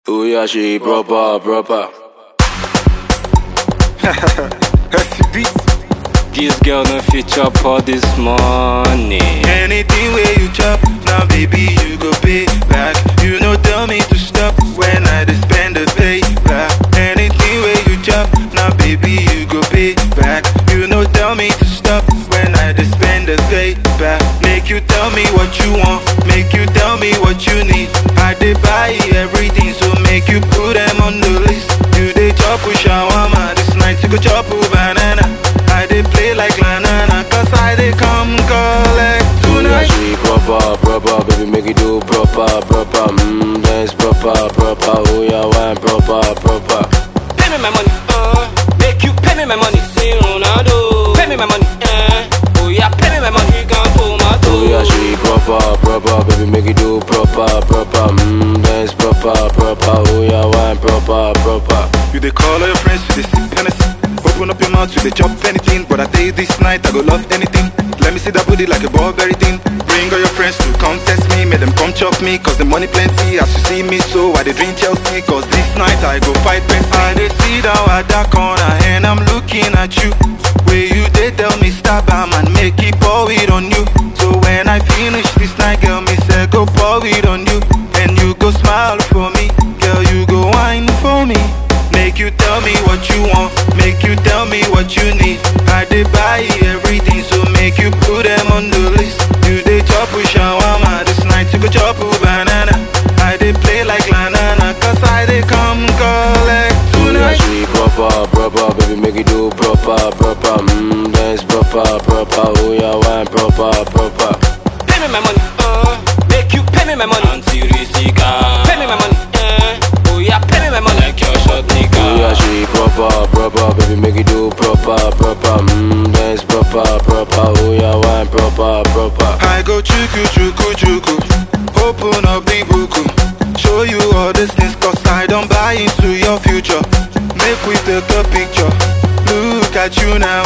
Oh yeah, she proper, proper. SCB. This girl no fit chop all this money. Anything where you chop, now baby you go pay back. You no tell me to stop when I dey spend the pay back. Anything where you chop, now baby you go pay back. You no tell me to stop when I dey spend the pay back. Make you tell me what you want, make you tell me what you need. I dey buy everything, so make you put them on the list. You dey chop with shawarma this night, you go chop with banana. I dey play like banana, cause I dey come collect Oh yeah, tonight. she proper, proper. Baby, make it do proper, proper. Mmm, dance proper, proper. Oh yeah, wine proper, proper. Pay me my money, uh. Make you pay me my money, say Ronaldo. Pay me my money, uh. Oh yeah, pay me my money, you can pull my Oh yeah, she proper, proper. Baby, make it do proper, proper. Mmm, dance proper, proper. Oh yeah, wine proper, proper. You dey call all your friends, you dey sip Hennessy. Open up your mouth, you dey chop anything. But I tell you this night, I go love anything. Let me see that booty like a Burberry thing. Bring all your friends to come test me, make them come chop me, cause the money plenty. As you see me, so I dey drink Chelsea, cause this night I go fight Pepsi. I dey sit down at that corner and I'm looking at you. Where you dey tell me stop, am and make it pour it on you. So when I finish this night, girl, me say go pour it on you, and you go smile for me, girl, you go wine for me. Make you tell me what you want, make you tell me what you need. I dey buy everything, so make you put them on the list. You dey chop with shawarma this night, you go chop with banana. I dey play like banana, cause I dey come collect Oh yeah, tonight. she proper, proper. Baby, make it do proper, proper. Mmm, dance proper, proper. Oh yeah, wine proper, proper. Pay me my money, uh. Make you pay me my money. Auntie Risika. Pay me my money, uh. Oh yeah, pay me my money. Like your shot, nigga. Oh yeah, she proper, proper. Baby, make it do proper, proper. Mmm, dance proper, proper. Oh yeah, wine proper, proper. I go chuku chuku chuku, open up the book, show you all these things cause I don't buy into your future. Make we take a picture, look at you now.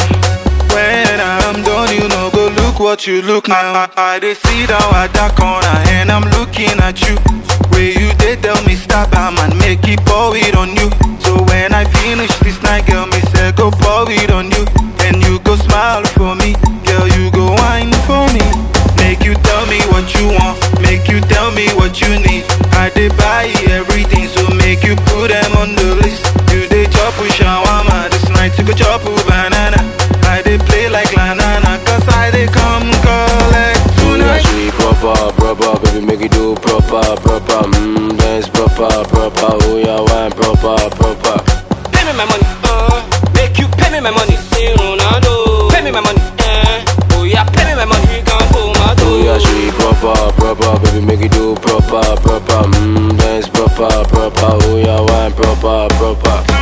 When I'm done, you know, go look what you look now. I, I dey sit down at that corner and I'm looking at you. Where you dey tell me stop, am and make it pour it on you. So when I finish this night, girl, me say go pour it on you, and you go smile for me, girl, you go wine for me. Make you tell me what you want, make you tell me what you need. I dey buy everything, so make you put them on the list. You dey chop with shawarma this night, you go chop with banana. I dey play like banana, cause I dey come collect Oh yeah, tonight. she proper, proper. Baby, make it do proper, proper. Mmm, dance proper, proper. Oh yeah, wine proper, proper. Pay me my money, uh. Make you pay me my money, say Ronaldo. Pay me my money, uh. Oh yeah, pay me my money, you can pull my Oh yeah, she proper, proper. Baby, make it do proper, proper. Mmm, dance proper, proper. Oh yeah, wine proper, proper.